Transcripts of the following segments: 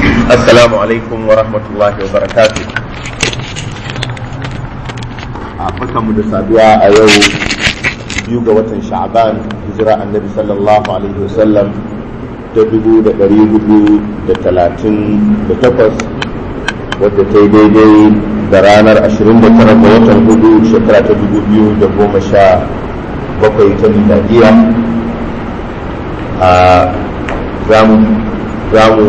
Assalamu alaikum wa rahmatullahi wa barakatuh. A mu da saduwa a yau biyu ga watan Sha'ban hijira annabi sallallahu alaihi wasallam ta dubu da ɗari hudu da talatin da takwas wadda ta yi daidai da ranar ashirin da tara ga watan hudu shekara ta dubu biyu da goma sha bakwai ta miladiya. A za mu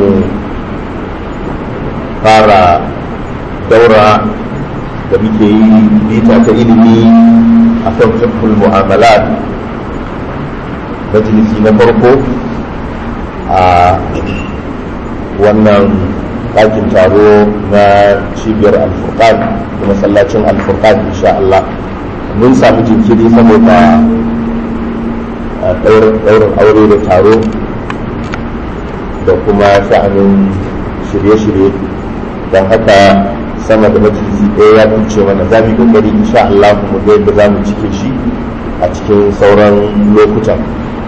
fara daura da muke yi bita ta ilimi a kan fiqhul mu'amalat majalisi na farko a wannan ɗakin taro na cibiyar alfurqan da masallacin alfurqan insha Allah mun samu jinkiri saboda ɗaurin aure da taro da kuma sha'anin shirye-shirye don haka sama da majalisi ɗaya ya fice mana za mu yi kokari insha Allah mu ga yadda za mu cike shi a cikin sauran lokutan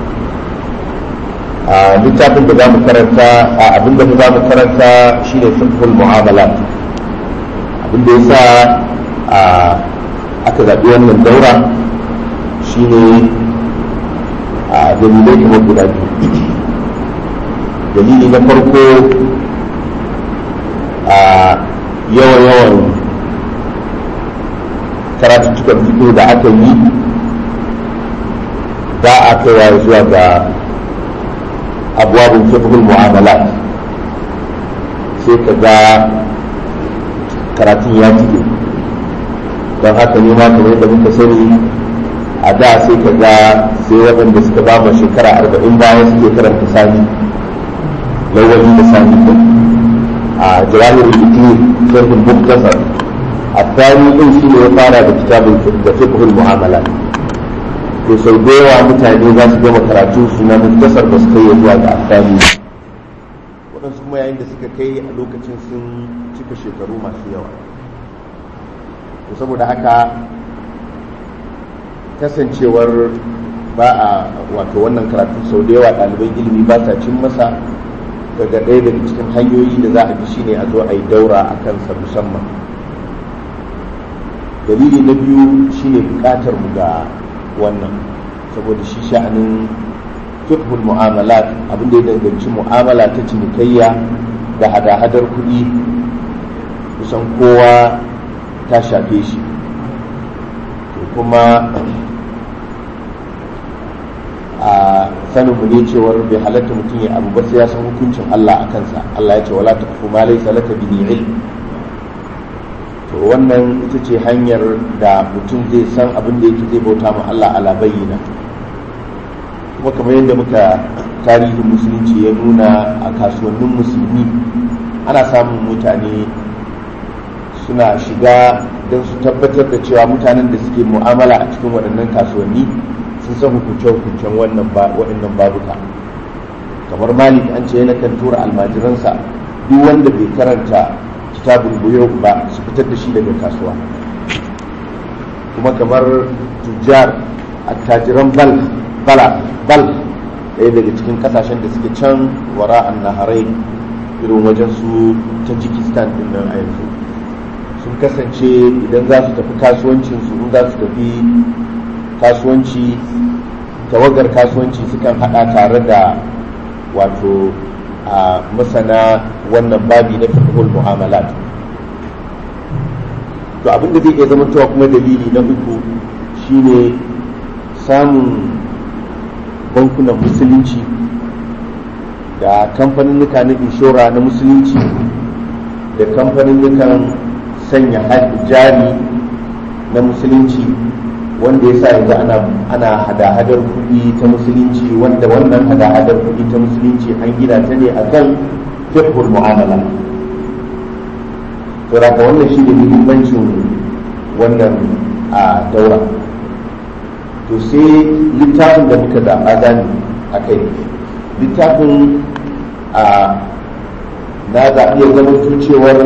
a littafin da za mu karanta a abin da za mu karanta shine fiqhul mu'amalat abin da yasa a aka zaɓi wannan daura shine a dalilai kamar guda biyu dalili na farko a yawan-yawan karatuttukan fito da aka yi ba a kaiwa zuwa ga abubuwan fiqhul mu'amalat sai ka ga karatun ya cike don haka ne ma kamar yadda muka sani a da sai ka ga sai waɗanda suka ba mu shekara arba'in bayan suke karanta sani lawali da sani a jawahir al-iklim sharh al-mukhtasar الثاني din shi ne ya fara da kitabun da fiqhul mu'amalat to sau da yawa mutane za su gama karatu su na muktasar ba su kai zuwa ga athani waɗansu kuma yayin da suka kai a lokacin sun cika shekaru masu yawa to saboda haka kasancewar ba a wato wannan karatu sau da yawa ɗaliban ilimi ba sa cin masa daga ɗaya daga cikin hanyoyi da za a bi shine a zo a yi daura a kansa musamman dalili na biyu shine buƙatar mu ga wannan saboda shi sha'anin fiqhul mu'amalat abin da ya danganci mu'amala ta cinikayya da hada-hadar kuɗi kusan kowa ta shafe shi kuma a sanin mu ne cewar bai halatta mutum ya abu ba sai ya san hukuncin Allah a kansa Allah ya ce wala taqfu ma laysa laka bihi ilm to wannan ita ce hanyar da mutum zai san abin da yake zai bauta ma Allah ala bayyana kuma kamar yadda muka tarihin musulunci ya nuna a kasuwannin musulmi ana samun mutane suna shiga don su tabbatar da cewa mutanen da suke mu'amala a cikin waɗannan kasuwanni sun san hukunce-hukuncen wannan waɗannan babuka kamar malik an ce yana kan tura almajiransa duk wanda bai karanta kitabun buyo ba su fitar da shi daga kasuwa kuma kamar tujjar attajiran bal bala bal ɗaya daga cikin kasashen da suke can wara an naharai irin wajen su tajikistan din nan a yanzu sun kasance idan za su tafi kasuwancinsu in za su tafi kasuwanci tawagar kasuwanci sukan hada tare da wato a masana wannan babi na fiqhul mu'amalat to abin da zai iya zama cewa kuma dalili na uku shine samun bankunan musulunci da kamfaninnika na inshora na musulunci da kamfaninnikan sanya jari na musulunci wanda ya sa yanzu ana hada-hadar kuɗi ta musulunci wanda wannan hada-hadar kuɗi ta musulunci an gina ta ne akan fiqhul mu'amala to da wannan shi ne muhimmancin wannan a daura to sai littafin da muka zaɓa gani a kai littafin a na zaɓi ya zama cewar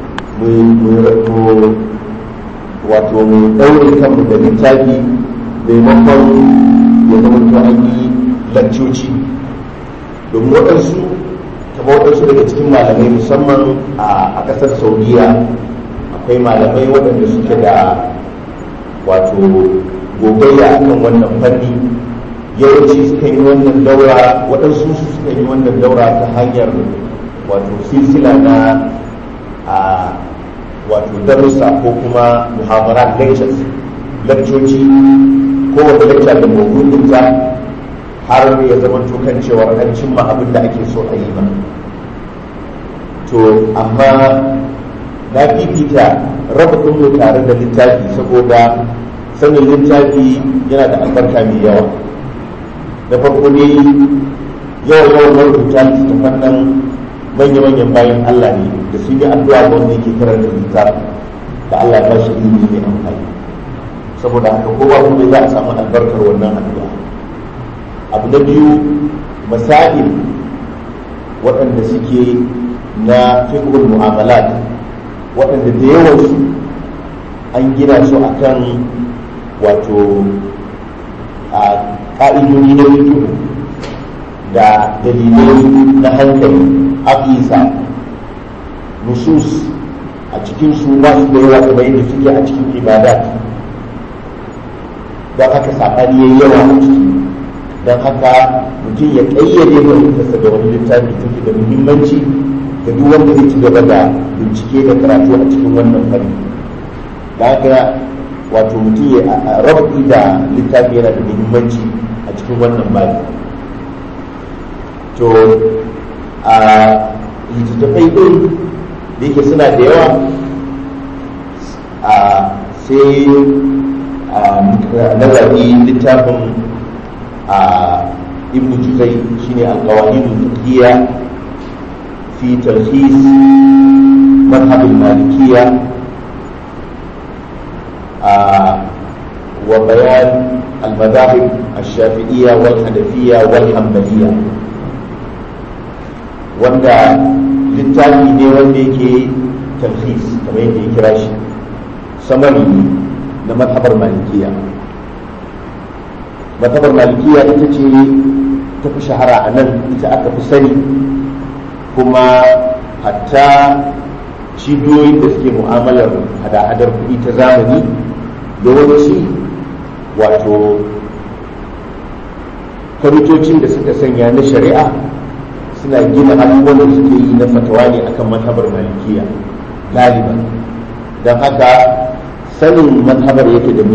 mu wato mu ɗaure kanmu da littafi maimakon ya zama to an yi lakcoci domin waɗansu kamar akwai waɗansu daga cikin malamai musamman a ƙasar saudiya akwai malamai waɗanda suke da wato gogayya akan wannan fanni yawanci suka yi wannan daura waɗansu suka yi wannan daura ta hanyar wato silsila na a wato darussa ko kuma muhawarat lectures lakcoci kowace lecture da mawudinta har ya zama kan cewar an cimma abin da ake so a yi ba to amma na fifita raba ɗin tare da littafi saboda sanin littafi yana da albarka mai yawa da farko ne yawan yawan marubuta littattafan nan manya-manyan bayan Allah ne da sun yi addu'a ga wanda yake karanta littafi da Allah ya ba shi ilimi mai amfani saboda haka kowa kuma za a samu albarkar wannan addu'a abu na biyu masail waɗanda suke na fiqhul mu'amalat waɗanda da yawansu an gina su akan wato a ƙa'idodi na fiqh da dalilai na hankali aqisa nusus a cikin su ba su da yawa kamar yadda suke a cikin ibadat don haka saɓani ya yawa a ciki don haka mutum ya ƙayyade fahimtarsa da wani littafi take da muhimmanci ga duk wanda zai ci gaba da bincike da karatu a cikin wannan fanni da haka wato mutum ya rabu da littafi yana da muhimmanci a cikin wannan babi to a littattafai ɗin da yake suna da yawa a sai nazari littafin a ibn juzai shine alqawaidul fiqhiyya fi talhis madhhab al-malikiyya wa bayan al-madahib الشافعية والحنفية والحنبلية wanda littafi ne wanda yake talhis kamar yadda ya kira shi samari na mazhabar malikiya mazhabar malikiya ita ce ta fi shahara a nan ita aka fi sani kuma hatta cibiyoyin da suke mu'amalar hada-hadar kuɗi ta zamani yawanci wato kwamitocin da suka sanya na shari'a suna gina abubuwan da suke yi na fatawa ne akan mazhabar malikiya galiban don haka sanin mazhabar yake da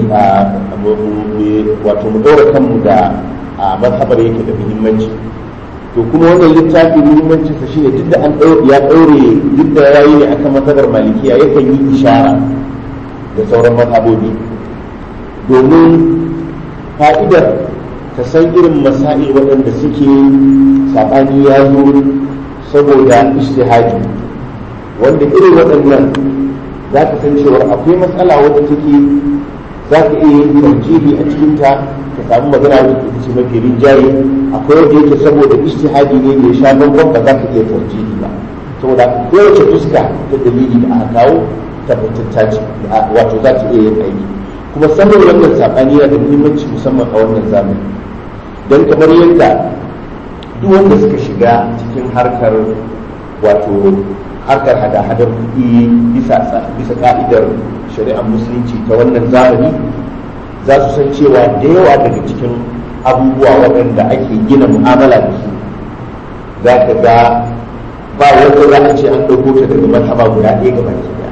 wato mu ɗora kanmu da mazhabar yake da muhimmanci to kuma wannan littafi muhimmancin sa shine duk da an ya ɗaure duk da yayi ne akan mazhabar malikiya yakan yi ishara da sauran mazhabobi domin fa'idar ta san irin masail waɗanda suke saɓani ya zo saboda ishtihadi wanda irin waɗannan za ka san cewa akwai matsala wadda take za ka iya yin tarjihi a cikinta ka samu magana wadda ita ce mafi rinjaye akwai wanda yake saboda ishtihadi ne mai sha bambam ba za ka iya tarjihi ba saboda kowace fuska ta dalili da aka kawo tabbatacce ce wato za ta iya yin aiki kuma sanin wannan saɓani yana da muhimmanci musamman a wannan zamani don kamar yadda duk wanda suka shiga cikin harkar wato harkar hada-hadar kuɗi bisa ka'idar shari'ar musulunci ta wannan zamani za su san cewa da yawa daga cikin abubuwa waɗanda ake gina mu'amala da su za ka ga ba wanda za a ce an ɗauko ta daga martaba guda ɗaya ga baki ɗaya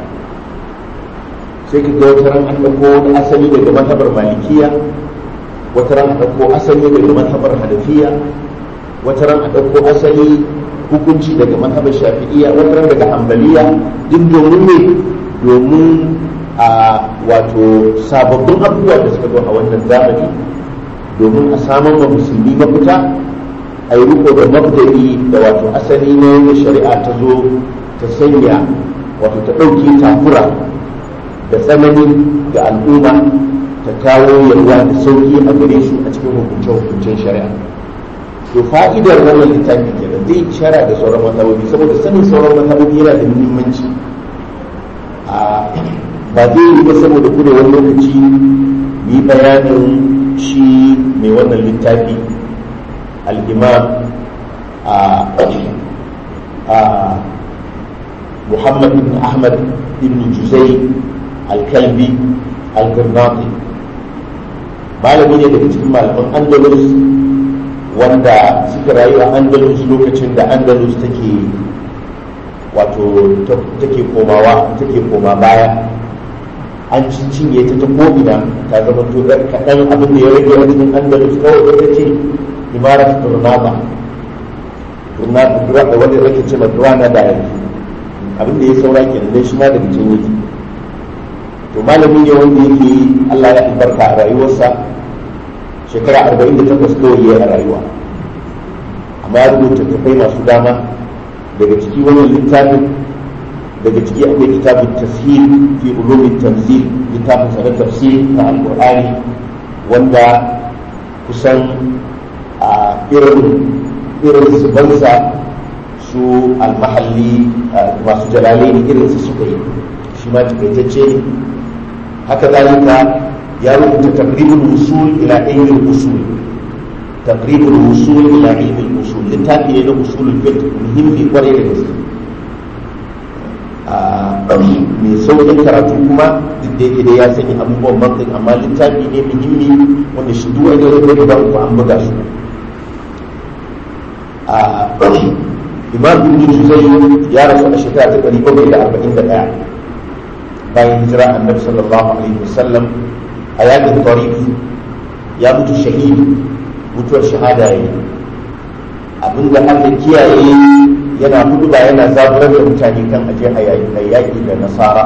sai ka ga wata ran an ɗauko wani asali daga martabar malikiya wata ran a ɗauko asali daga martabar hanafiya wata ran a ɗauko asali hukunci daga mazhabar shafi'iyya wata ran daga hambaliya duk domin ne domin a wato sababbin abubuwa da suka zo a wannan zamani domin a samar wa musulmi mafita a yi riko da mabda'i da wato asali ne da shari'a ta zo ta sanya wato ta ɗauke takura da tsanani ga al'umma ta kawo yalwa da sauki a gare su a cikin hukunce-hukuncen shari'a to fa'idar wannan littafi kenan zai ishara da sauran mazhabobi saboda sanin sauran mazhabobi yana da muhimmanci a ba zai yi ba saboda kurewar lokaci yi bayanin shi mai wannan littafi al'imam a muhammad ibn ahmad ibn juzai al-kalbi al-gurnati malami ne daga cikin malaman andalus wanda suka rayu a andalus lokacin da andalus take wato take komawa take koma baya an cinye ta ta ko'ina ta zama to kaɗan abin da ya rage a cikin andalus kawai ita ce imarat turnaba turnaba wanda rage ce ma turana da yanzu abin da ya saura kenan dai shi ma daga can yake to malami ne wanda yake Allah ya albarka a rayuwarsa shekara arba'in da takwas kawai ya a rayuwa amma ya rubuta tafai masu dama daga ciki wannan littafin daga ciki akwai kitabun tashil fi ulumin tanzil littafin sa na tafsir na alqur'ani wanda kusan a irin irin su bansa su almahalli masu jalalai irin su suka yi shi ma takaitacce ne haka zalika ya rubuta taqribul usul ila ilmi usul taqribul usul ila ilmi usul littafi ne na usulul fiqh muhimmi kwarai da gaske mai sauƙin karatu kuma duk da yake da ya sanya abubuwan mantin amma littafi ne muhimmi wanda shi duk wani da ba ku an buga su imam ibn juzai ya rasu a shekara ta ɗari bakwai da arba'in da ɗaya bayan hijira annabi sallallahu alaihi wasallam a yakin tarif ya mutu shahid mutuwar shahada ya yi abinda aka kiyaye yana hudu ba yana zaburar da mutane kan aje a yaƙi da nasara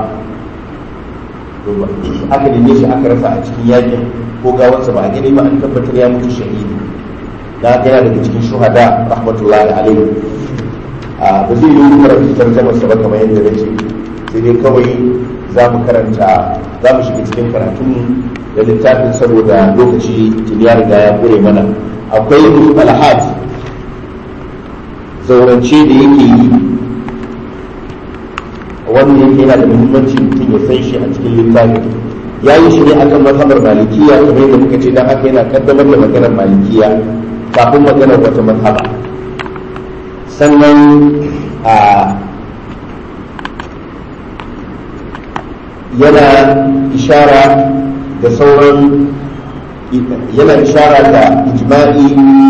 aka neme shi aka rasa a cikin yakin ko gawarsa ba a gani ba an tabbatar ya mutu shahidi da haka yana daga cikin shuhada rahmatullahi alaihi a ba zai yi karanta tarjamar sa ba kamar yadda na ce sai dai kawai za mu karanta za mu shiga cikin karatun da littafin saboda lokaci tun ya riga ya kure mana akwai alhaj zaurance da yake yi wanda yake yana da muhimmanci mutum ya san shi a cikin littafin ya yi shi ne akan mazhabar malikiya kamar yadda muka ce don haka yana kaddamar da maganar malikiya kafin maganar wata mazhaba sannan a yana ishara da sauran yana ishara da ijma'i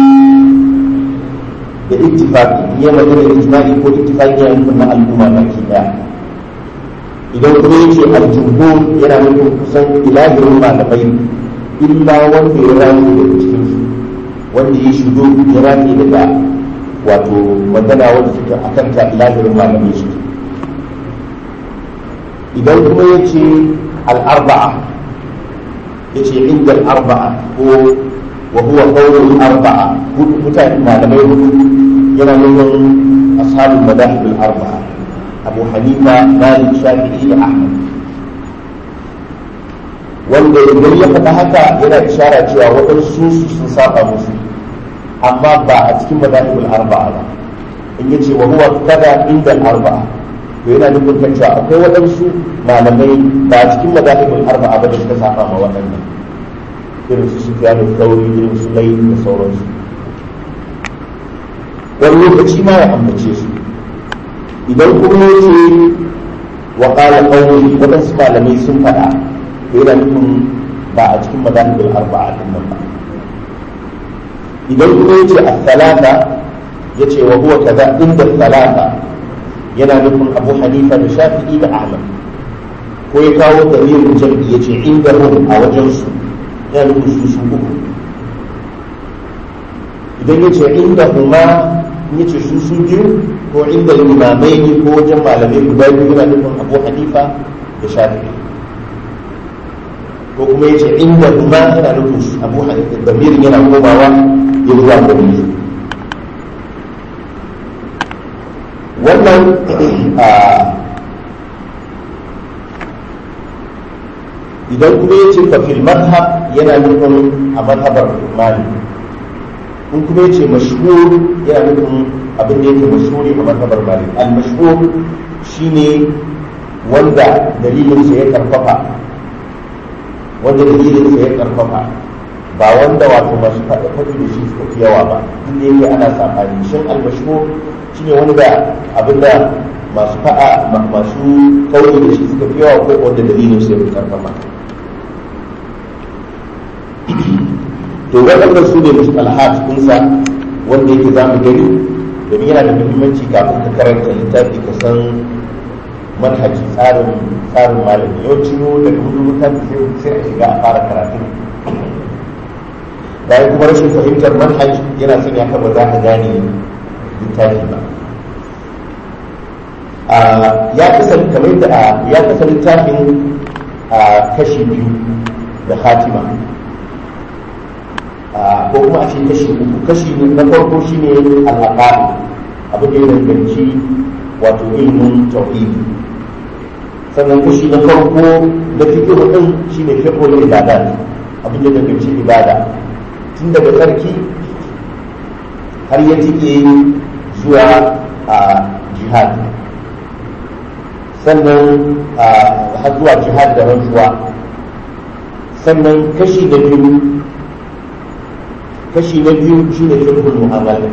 da ittifaqi ya magana ijma'i ko ittifaqi ya nufin na al'umma baki daya idan kuma yace al-jumhur yana nufin kusan ilahirin malamai illa wanda ya rani daga cikin su wanda ya shigo ya rani daga wato magana wanda suke akan ta ilahirin malamai su idan kuma yace al-arba'a yace inda al-arba'a ko wa huwa qawlul arba'a mutane malamai hudu yana nufin ashabul madahib al-arba'a abu hanifa malik shafi'i da ahmad wanda idan ya faɗa haka yana ishara cewa waɗansu su sun saba musu amma ba a cikin madahib al-arba'a ba in yace wa huwa kada inda al-arba'a to yana nufin kan cewa akwai waɗansu malamai ba a cikin madahib al-arba'a ba da suka saba ma waɗannan irin su sufyan al-thawri irin su lai da sauransu wani lokaci ma ya ambace su idan kuma ya ce wa qala qawli wadansu malamai sun faɗa to yana nufin ba a cikin mazahibul arba'a din nan ba idan kuma ya ce as-salata ya ce wa huwa kaza inda salata yana nufin abu hanifa da shafi'i da ahmad ko ya kawo dalilin jam'i ya ce inda hum a wajensu ya nufin su su uku idan ya ce inda huma ya ce su su biyu ko inda limamai ne ko wajen malamai guda biyu yana nufin abu hanifa da shafi ko kuma ya ce inda huma yana nufin abu hanifa da mirin yana komawa ya zuwa gari wannan idan kuma ya ce fafil madhab yana nufin a madhabar malik in kuma ya ce mashhur yana nufin abin da yake mashhuri a madhabar malik al mashhur shine wanda dalilinsa ya karfafa wanda dalilinsa ya karfafa ba wanda wato masu faɗa faɗi da shi suka fi yawa ba duk da yake ana saɓani shin almashhur shine wanda abinda masu faɗa masu kauri da shi suka fi yawa ko wanda dalilin su ya fi karfafa to waɗannan su ne mustalahat kunsa wanda yake za mu gani domin yana da muhimmanci kafin ka karanta littafi ka san manhaji tsarin tsarin malami yawanci mu daga hudu littafi sai a shiga a fara karatun bayan kuma rashin fahimtar manhaj yana sanya ka ba za ka gane littafi ba ya kasa kamar da ya kasa littafin a kashi biyu da khatima ko kuma a ce kashi uku kashi na farko shine al-aqaid abin da ya danganci wato ilimin tauhidi sannan kashi na farko da fiqh din shine fiqhul ibadat abin da ya danganci ibada tun daga tsarki har ya tike zuwa a jihad sannan har zuwa jihad da rantsuwa sannan kashi na biyu kashi na biyu shi ne fiqhul mu'amalat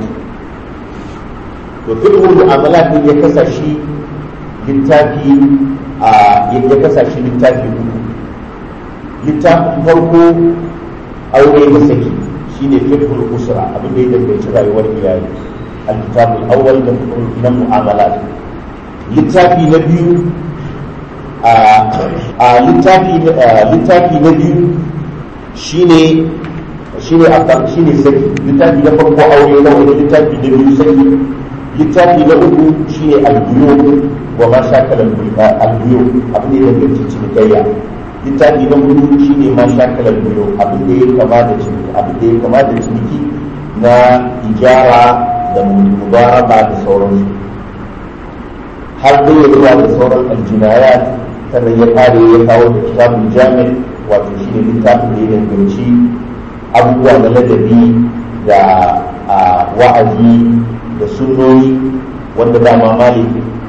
to fiqhul mu'amalat ne ya kasa shi littafi a ya kasa shi littafi uku littafin farko aure da saki shine fiqhul usra abin da ya danganci rayuwar iyali al-kitabul awwal da na mu'amalat littafi na biyu a littafi littafi na biyu shine shine akan shine saki littafi na farko aure na wani littafi na biyu saki littafi na uku shine albuyo wa ma shakala albuyo abin da ya danganci cinikayya littafi na hudu shine ma shakala albuyo abin da ya kama da ciniki abin da ya kama da ciniki na ijara da mubaraba da sauransu har da ya zuwa da sauran aljinayat sannan ya kare ya kawo da kitabun jami wato shine littafin da ya danganci abubuwa na ladabi da wa'azi da sunnoni wanda dama malik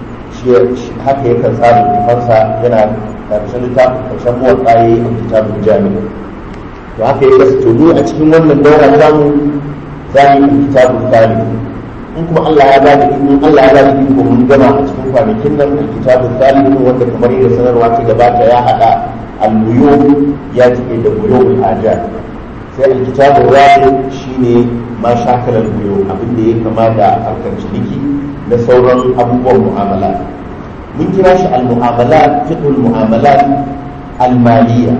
haka yakan tsara littafansa yana karshen littafin karshen muwar tsaye a kitabun jami'a to haka ya kasa tudu a cikin wannan daura samu za mu yi kitabun tsari in kuma Allah ya bada in Allah ya bada iko mun gama a cikin kwanakin nan a kitabun tsari wanda kamar yadda sanarwa ta gabata ya hada al-buyu ya cike da buyu al-ajat sai alkitabun rabi shine ma shakalar buyo abin da ya kama da harkar ciniki da sauran abubuwan mu'amala mun kira shi al-mu'amala fiqhul mu'amalat al-maliya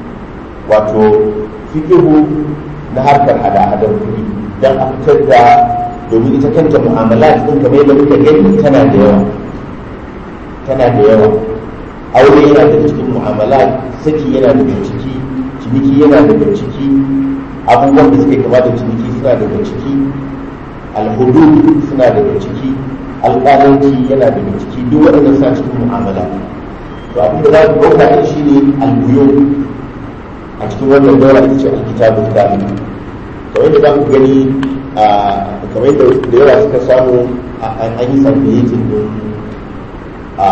wato fiqhu na harkar hada-hadar kuɗi dan a fitar da domin ita kanta mu'amalat din kamar yadda muka gani tana da yawa tana da yawa aure yana daga cikin mu'amalat saki yana daga ciki ciniki yana daga ciki abubuwan da suke kama da ciniki suna daga ciki alhudud suna daga ciki alƙalanci yana daga ciki duk waɗannan suna cikin mu'amala to abin da za ku ɗauka ɗin shi ne albuyo a cikin wannan daura ita ce alkitabul kamil kamar yadda za ku gani kamar yadda da yawa suka samu an yi sarfiyetin din a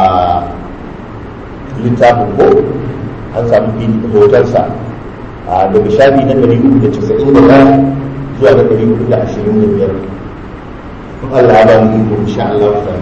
littafin ko an samu hotonsa daga shafi na ɗari uku da casa'in da ɗaya zuwa na ɗari uku da ashirin da biyar in Allah ya ba mu iko insha Allah ta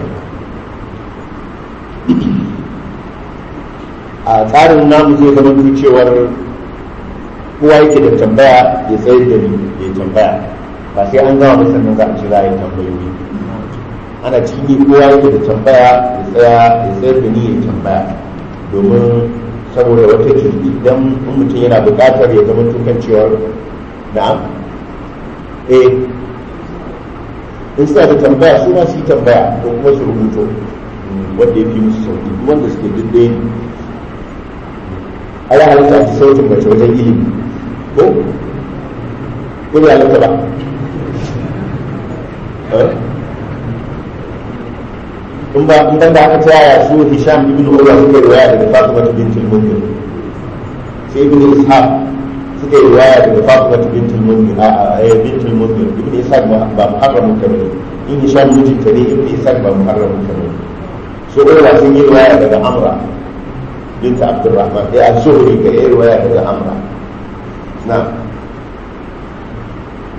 a tsarin namu zai zama cewar kowa yake da tambaya ya tsayar da ni ya tambaya ba sai an gama masa nan za a jira ya tambayoyi ana cikin yi kowa yake da tambaya ya tsaya ya tsayar da ni ya tambaya domin saboda wata idan mutum yana buƙatar ya zama tukan cewar na'am eh in suna da tambaya su ma su yi tambaya ko kuma su rubuto wanda ya fi musu sauki wanda suke dindai ne ala halitta a sautin mace wajen ilimi ko ko ya halitta ba in ba in ban da aka ta yaya su Hisham ibn Urwa suka riwaya daga Fatima bintul Munzir sai ibn Ishaq suka riwaya daga Fatima bintul Munzir a a bintul Munzir ibn Ishaq ba ba muharramun ta bane in Hisham mijinta ne ibn Ishaq ba muharramun ta bane so Urwa sun yi riwaya daga Amra binta Abdurrahman eh az-Zuhri ga yi riwaya daga Amra na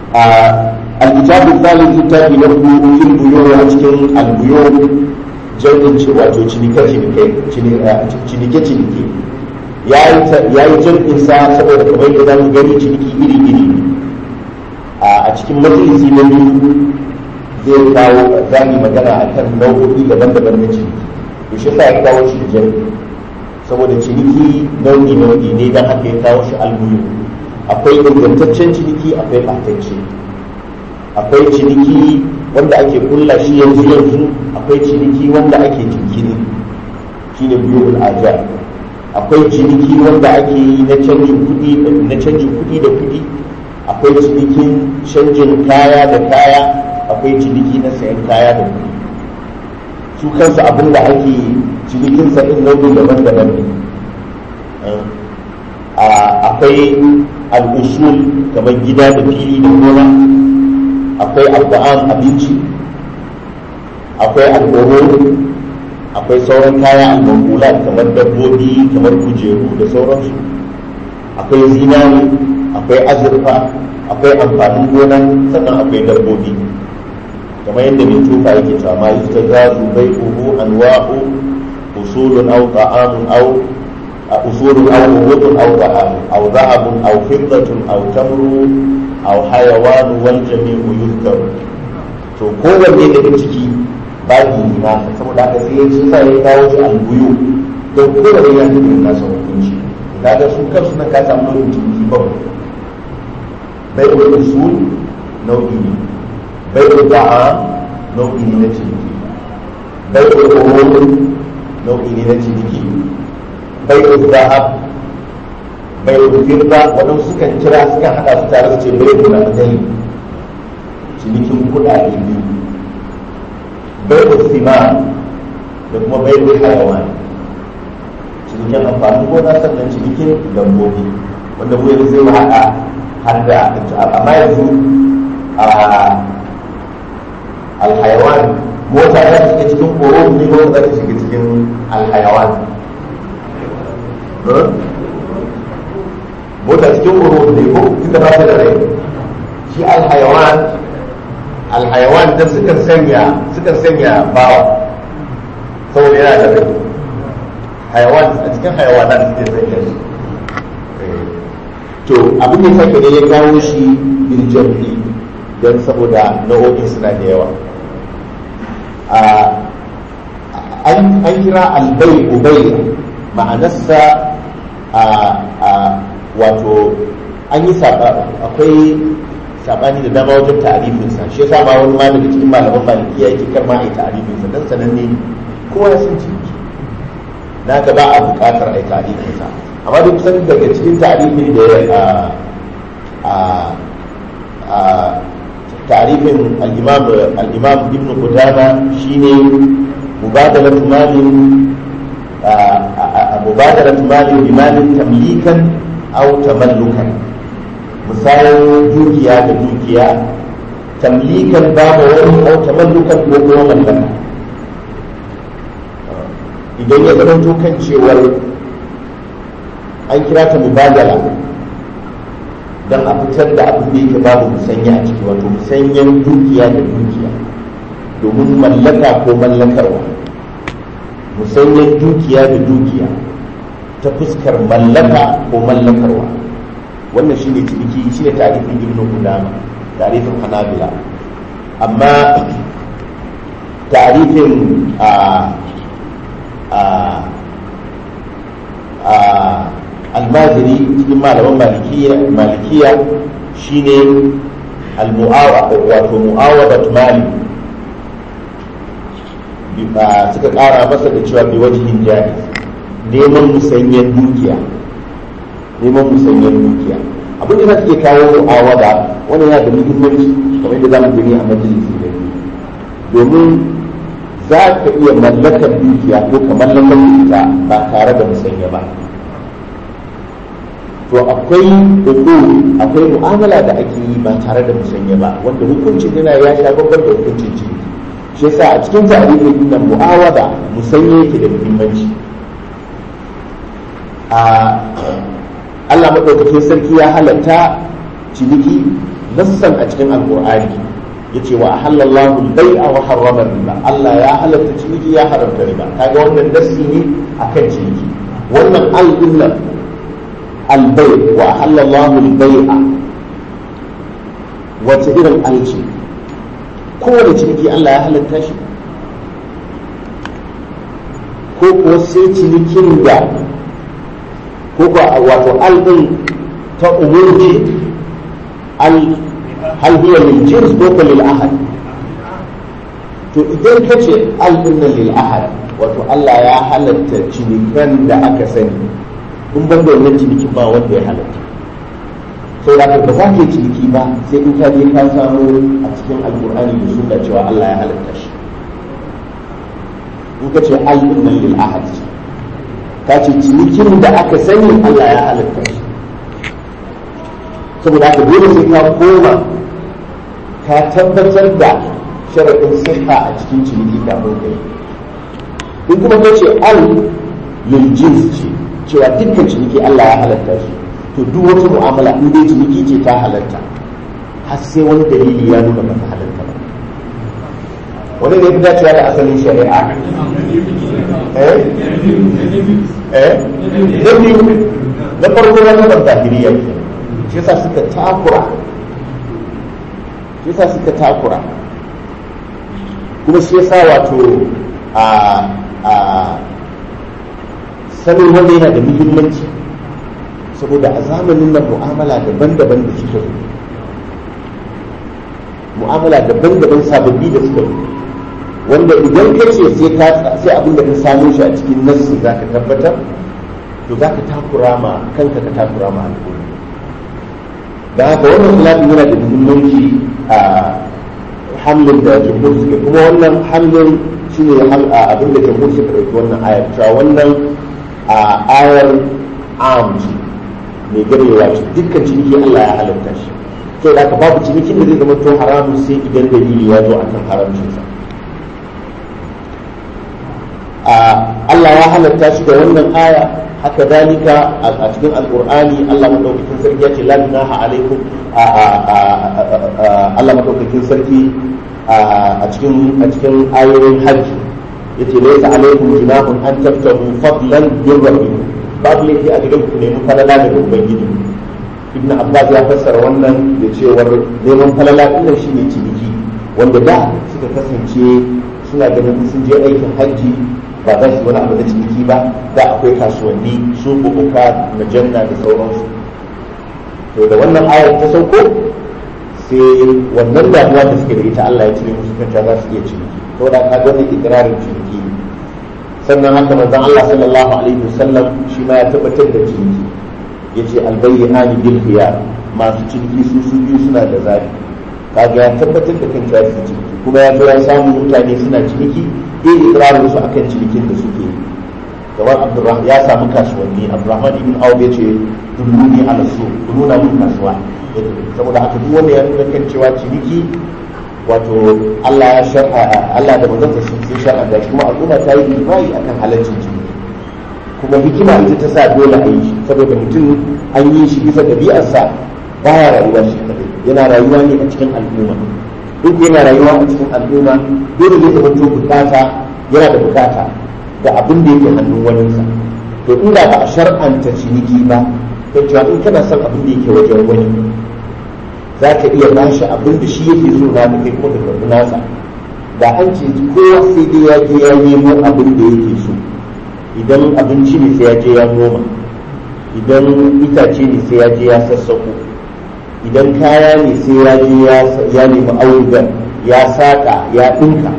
a alkitabu thalith littafi na hudu fil buyur a cikin albuyur jami'in ce wato cinike cinike cinike ya yi jam'in sa saboda kamar yadda za mu gani ciniki iri iri a cikin majalisi na biyu zai kawo zani magana a kan nau'o'i daban-daban na ciniki to shi sa ya kawo shi jami'i saboda ciniki nau'i nau'i ne don haka ya kawo shi albuyu akwai ingantaccen ciniki akwai ɓatacce akwai ciniki wanda ake kulla shi yanzu yanzu akwai ciniki wanda ake jinkiri shine biyu ajar akwai ciniki wanda ake yi na canjin kuɗi na canjin kuɗi da kuɗi akwai cinikin canjin kaya da kaya akwai ciniki na sayan kaya da kuɗi su kansu abin da ake cinikin sa ɗin nau'i daban-daban ne akwai al'usul kamar gida da fili da gona akwai al'ba'an abinci akwai al'uru akwai sauran kaya al kamar dabbobi kamar kujeru da sauransu akwai zinari akwai azurfa akwai amfanin gona sannan akwai dabbobi kamar yadda mai tufa yake cewa ma yusta zazu bai uhu anwa'u usulun aw ta'amun aw usulun aw wudun aw ta'amun aw dhahabun aw fiddatun aw tamru aw hayawanu wal jami'u yuzkaru to kowanne daga ciki babi ne na saboda haka sai ya ci sa ya kawo shi albuyu don kowanne ya tafi nasa hukunci kaga su kansu na ka samu nau'in ciniki ba bai usul nau'i ne bai da'a nau'i ne na ciniki bai umur nau'i ne na ciniki bai zahab bai firda waɗansu sukan kira sukan haɗa su tare su ce bai da madai cinikin kuɗaɗe biyu bai sima da kuma bai hayawan cinikin amfanin gona sannan cinikin dabbobi wanda mu yanzu zai haɗa har da amma yanzu a alhayawan mota za ta shiga cikin koro ne ko za ta shiga cikin alhayawan mota cikin koro ne ko tunda ba ta da rai shi alhayawan alhayawan da sukan sanya sukan sanya bawa saboda yana da rai hayawan a cikin hayawanan suke sanya shi to abin da sake ne ya kawo shi bil jam'i don saboda nau'o'in suna da yawa an kira albai ubai ma'anarsa a wato an yi akwai sabani da dama wajen ta'arifinsa shi yasa ma wani ma daga cikin malaman malikiya yake kar ma a yi ta'arifinsa don sananne kowa ya san ciniki na ga ba a buƙatar a yi ta'arifinsa amma duk kusan daga cikin ta'arifin da ya a ta'arifin al-imam al-imam ibn qudama shine mubadalat malin mubadalat malin bi malin tamlikan aw tamallukan misalin dukiya da dukiya tamlikan babu wani aw tamallukan ko kuma mallaka idan ya zama kan cewar an kira ta mubadala don a fitar da abin da yake babu musanya a ciki wato musanyen dukiya da dukiya domin mallaka ko mallakarwa musanyen dukiya da dukiya ta fuskar mallaka ko mallakarwa wannan shi ne ciniki shi ne tarifin ibn qudama tarifin hanabila amma tarifin a a a almaziri cikin malaman malikiya malikiya shine almu'awa wato mu'awadat mali suka kara masa da cewa bi wajihin jari neman musanyen dukiya neman musanyen dukiya abin da ke kawo mu'awada wani yana da muhimmanci kamar yadda zamu gani a majalisi da domin za ka iya mallakar dukiya ko ka mallakar ita ba tare da musanya ba to akwai uku akwai mu'amala da ake yi ba tare da musanya ba wanda hukuncin yana ya sha babban da hukuncin ciniki shi yasa a cikin tarihin na mu'awada musanya yake da muhimmanci a Allah maɗaukakin sarki ya halatta ciniki nassan a cikin alqur'ani yace wa ahallallahu al-bai'a wa harrama riba Allah ya halatta ciniki ya haramta riba kaga wannan nassi ne akan ciniki wannan al-inna al-bai' wa ahallallahu al-bai'a wace irin alci kowane ciniki Allah ya halatta shi ko kuwa sai cinikin da ko kuwa wato al-din ta umurci al hal hiya lil jins ko ko lil ahad to idan ka ce al inna lil ahad wato Allah ya halatta cinikan da aka sani in ban da wannan cinikin ba wanda ya halatta sai da ba za ka yi ciniki ba sai in ka je ka samu a cikin alkur'ani da sunna cewa Allah ya halatta shi in ka ce al inna lil ahad ka ce cinikin da aka sani Allah ya halatta shi saboda haka dole sai ka koma ka tabbatar da sharaɗin siha a cikin ciniki kafin ka yi in kuma ka ce al lil jins ce cewa dukkan ciniki Allah ya halatta shi to duk wata mu'amala in dai ciniki ce ta halatta har sai wani dalili ya nuna ba ta halatta ba wani ne fi dacewa da asalin shari'a eh eh na biyu na farko na nabar zahiriya ke shi yasa suka takura shi yasa suka takura kuma shi yasa wato a a sanin wanda yana da muhimmanci saboda a zamanin nan mu'amala daban-daban da suka zo mu'amala daban-daban sababbi da suka zo wanda idan ka ce sai ka sai abin da ka samu shi a cikin nassi za ka tabbatar to za ka takura ma kanka ka takura ma al'umma da haka wannan khilafin yana da muhimmanci a hamlin da jumhur suke kuma wannan hamlin shine abin da jumhur suka ɗauki wannan ayar cewa wannan ayar am ce mai garewa ce dukkan ciniki Allah ya halatta shi sai da babu cinikin da zai zama to haramun sai idan dalili ya zo akan haramcinsa Allah ya halatta shi da wannan aya haka dalika a cikin alkur'ani Allah madaukakin sarki ya ce la ilaha alaikum Allah madaukakin sarki a cikin a cikin ayoyin hajji yace laysa alaikum junahun an tabtahu fadlan min rabbikum babu laifi a gidan ku nemi falala daga ubangiji ibn abbas ya fassara wannan da cewar neman falala din shine ciniki wanda da suka kasance suna ganin sun je aikin hajji ba za su wani abu na ciniki ba da akwai kasuwanni su bukuka na janna da sauransu to da wannan ayar ta sauko sai wannan damuwa da suke da ita Allah ya cire musu kanta za su iya ciniki to da ka ga ikrarin ciniki ne sannan haka manzon Allah sallallahu alaihi wasallam shi ma ya tabbatar da ciniki yace albayyani bil khiyar masu ciniki su su biyu suna da zabi kaga ya tabbatar da kan cewa su ciniki kuma ya zo ya samu mutane suna ciniki eh ikrarin su akan cinikin da suke yi kamar Abdurrahman ya samu kasuwanni Abdurrahman ibn Auf ya ce dulluni ala su nuna mun kasuwa saboda haka duk wanda ya nuna kan cewa ciniki wato Allah ya shar'a Allah da manzon sa sun shar'a da kuma al'umma ta yi imani akan halaccin ciniki kuma hikima ita ta sa dole a yi shi saboda mutum an yi shi bisa ɗabi'arsa baya rayuwa shi kadai yana rayuwa ne a cikin al'umma duk yana rayuwa a cikin al'umma dole zai zama to bukata yana da bukata da abin da yake hannun waninsa to inda ba a shar'anta ciniki ba kan cewa in kana son abin da yake wajen wani za ka iya bashi abin da shi yake so na da kai kuma ka karɓi nasa da an ce kowa sai dai ya je ya nemo abin da yake so idan abinci ne sai ya je ya noma idan itace ne sai ya je ya sassako idan kaya ne sai ya je ya nemi audugar ya saka ya ɗinka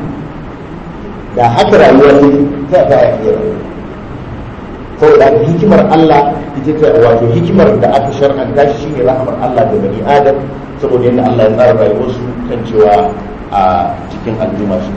da haka rayuwa ne ta ba ya iya rayuwa saboda hikimar Allah ita ta wato hikimar da aka shar'anta shi shine rahmar Allah da bani Adam saboda yadda Allah ya tsara rayuwarsu kan cewa a cikin al'umma su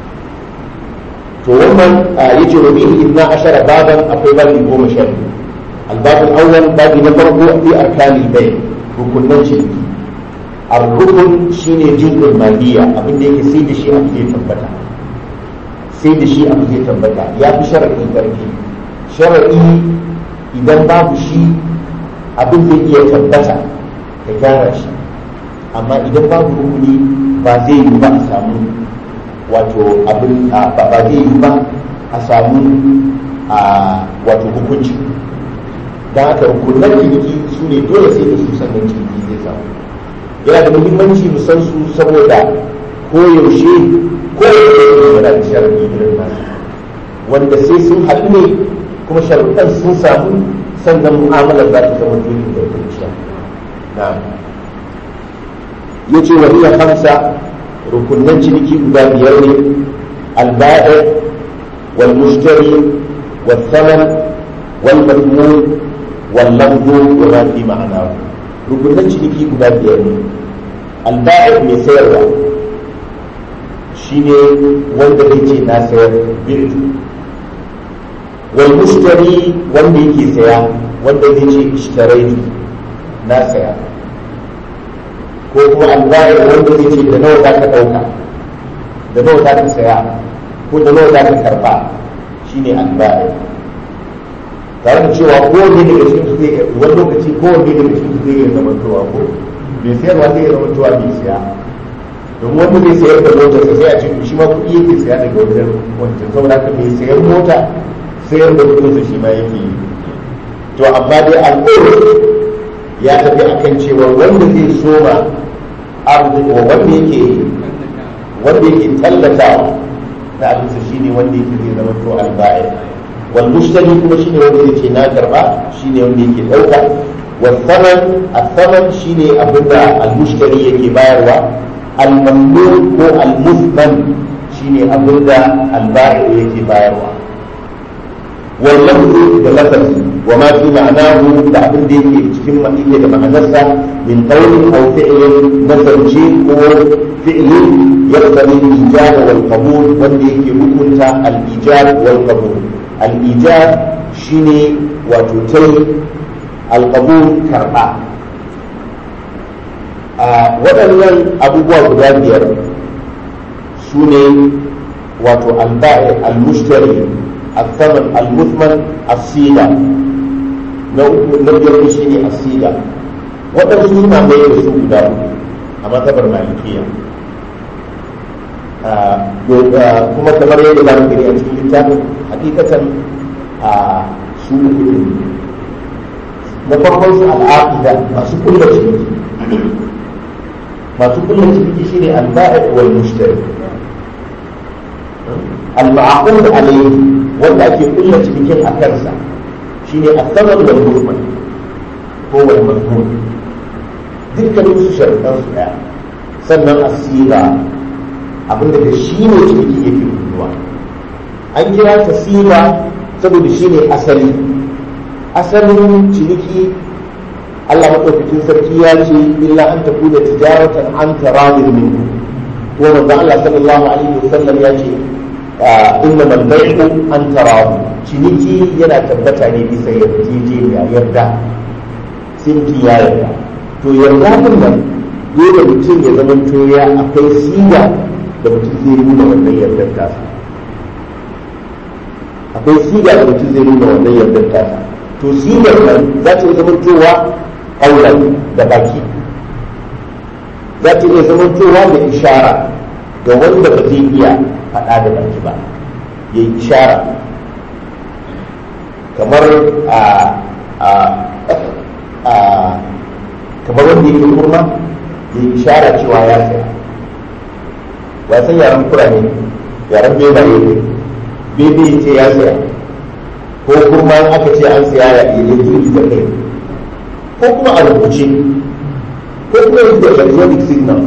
to wannan yace wa bihi ibna ashara baban akwai babi goma sha biyu albabul awwal babi na farko fi arkanil bay rukunan shirki ar-rukun shine jinsul maliya abin da yake sai da shi abu zai tabbata sai da shi abu zai tabbata ya fi shar'i karfi shar'i idan babu shi abin zai iya tabbata ka gyara shi amma idan babu rukuni ba zai yi ba a samu wato abin ba zai yi ba a samu a wato hukunci don haka rukunan ciniki su ne dole sai da su sannan ciniki zai samu yana da muhimmanci mu san su saboda koyaushe koyaushe yana da sharaɗi irin nasu wanda sai sun haɗu ne kuma sharuɗan sun samu sannan mu'amalar za ta zama dole da kwanciya na ya ce wa iya hamsa rukunan ciniki guda biyar ne alba'i wal mushtari wal thaman wal madmun wal lafzu wa ma fi ma'ana rukunan ciniki guda biyar ne alba'i mai sayarwa shine wanda zai ce na sayar bi'tu wal mushtari wanda yake saya wanda zai ce ishtaraitu na saya ko kuma albayar wanda zai ce da nawa za ka ɗauka da nawa za ka saya ko da nawa za ka karba shine albayar tare da cewa kowanne daga cikin su zai wani lokaci kowanne daga cikin su zai iya zamantowa ko mai sayarwa zai iya zamantowa mai saya don wanda zai sayar da motarsa sai a ce shi ma kuɗi yake saya daga wajen wancan saboda haka mai sayar mota sayar da kudinsa shi ma yake yi to amma dai al'ur ya tafi akan cewa wanda zai soma arziki wanda yake wanda yake tallatawa na abinsa shine wanda yake zai zama to alba'i wal mushtari kuma shine wanda zai ce na karba shine wanda yake dauka wal thaman al thaman shine abinda al mushtari yake bayarwa al mamnun ko al muthman shine abinda al ba'i yake bayarwa واللفظ بلفظ وما في معناه تعبد cikin yake da ma'anarsa min qawlin aw fi'lin nazarci ko fi'li yaqtadi al-ijab wal qabul wanda yake hukunta al-ijab wal qabul al-ijab shine wato tai al-qabul karba a waɗannan abubuwa guda biyar su ne wato al-ba'i al-mushtari الثمن المثمن الصيغة نبدأ شيء الصيغة waɗansu suna mai da su guda uku a matsabar malikiya kuma kamar yadda za mu gani a cikin littafin hakikatan a su uku ne na farkon su al'aqida masu kulla ciniki masu kulla ciniki shine al-ba'i wal mushtari al-ma'qud alayhi wanda ake kulla cikin a kansa shine asabar da movement ko wal mazmun dukkanin su sharuɗan su daya sannan asira abinda da shi ne ciniki yake kulluwa an kira ta sira saboda shi ne asali asalin ciniki Allah maɗaukakin sarki ya ce illa an tafi da tijaratan an taradin minku ko manzo Allah sallallahu alaihi wasallam ya ce inna man bai'u an tarahu ciniki yana tabbata ne bisa yarjejeniya yarda sai mutum ya yarda to yarda din nan dole mutum ya zama to ya akwai siga da mutum zai nuna wannan yardar tasa akwai siga da mutum zai nuna wannan yardar tasa to sigar nan za ta iya zama towa auren da baki za ta iya zama towa da ishara ga wanda ba zai iya faɗa da baki ba ya yi ishara kamar a a a kamar wanda yake kurma ya yi ishara cewa ya saya wasan yaren kura ne yaren beba ne bebe ce ya saya ko kurma aka ce an saya ya yi jiri da kai ko kuma a rubuce ko kuma yanzu da electronic signals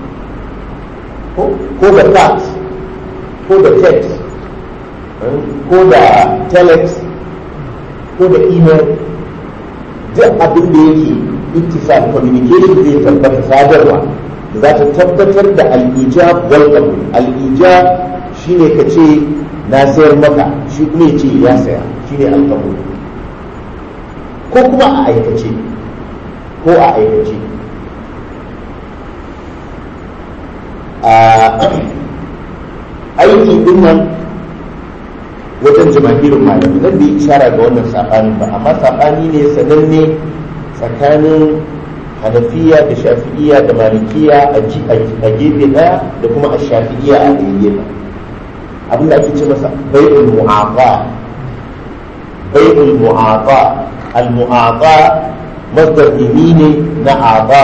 ko da fax ko da text ko da telex ko da email duk abin da yake ittisal communication zai tabbata sadarwa da za ta tabbatar da al'ijab wal qabul al'ijab shine ka ce na sayar maka shi kuma ya ce ya saya shine al-qabul ko kuma a aikace ko a aikace aiki din nan wajen jama'irin malami zan da ishara ga wannan saɓani ba amma saɓani ne sananne tsakanin hanafiya da shafi'iya da malikiya a gefe daya da kuma a shafi'iya a ɗaya gefe abin da ake ce masa bai'ul mu'aqa bai'ul mu'aqa al mu'aqa masdar dini ne na aqa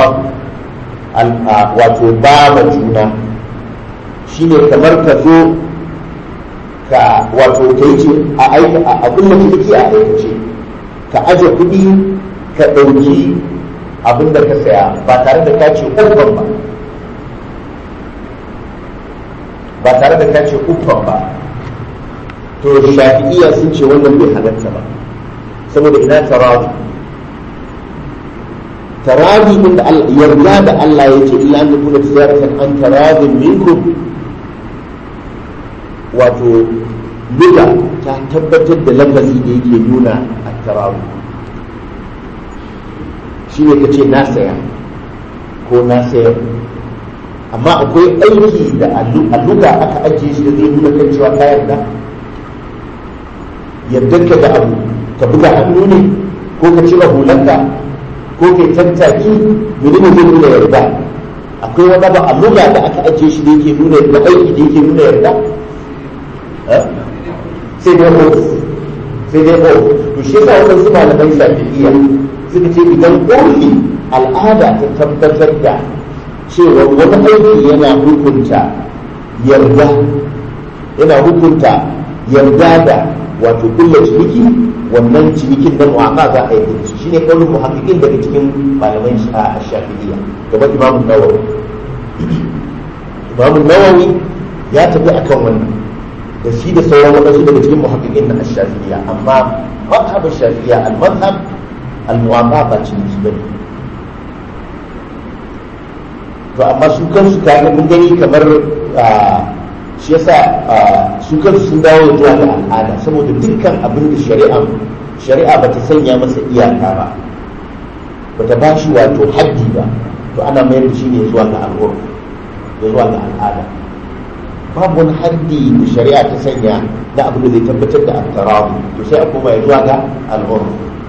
wato ba ma juna shine kamar ka zo ka wato kai ce a aika a kullum ciniki a aikace ka aje kuɗi ka ɗauki abin da ka saya ba tare da ka ce uffan ba ba tare da ka ce uffan ba to shafi'iya sun ce wannan bai halatta ba saboda ina tarabi tarabi din da yarda da Allah ya ce illa an yakuna tiyaratan an tarabin minkum wato luga ta tabbatar da lafazi da yake nuna a tarabi shi ne ka ce na saya ko na sayar amma akwai aiki da alluga aka ajiye shi da zai nuna kan cewa ka yarda yardarka da abu ka buga hannu ne ko ka cire hulanka ko kai tattaki menene zai nuna yarda akwai wani ba alluga da aka ajiye shi da yake nuna da aiki da yake nuna yarda sai dai ofis sai dai ofis to shi yasa wannan su malamai shafi'iyya suka ce idan ƙorfi al'ada ta tabbatar da cewa wani aiki yana hukunta yarda yana hukunta yarda da wato kulla ciniki wannan cinikin nan waka za a yi shi shine kaurin muhaqqiqin daga cikin malaman a shafi'iyya kamar Imam Nawawi Imam Nawawi ya tafi akan wannan da shi da sauran wadansu daga cikin muhaqqiqin na shafi'iyya amma mazhab shafi'iyya al-mazhab al-muwafa ba ciniki bane to amma su kansu kaga mun gani kamar shi yasa su kansu sun dawo zuwa ga al'ada saboda dukkan abin da shari'a shari'a bata sanya masa iyaka ba bata ba shi wato haddi ba to ana mayar da shi ne zuwa ga al'ur da zuwa ga al'ada babu wani haddi da shari'a ta sanya na abin da zai tabbatar da al-tarawi to sai a koma zuwa ga al'ur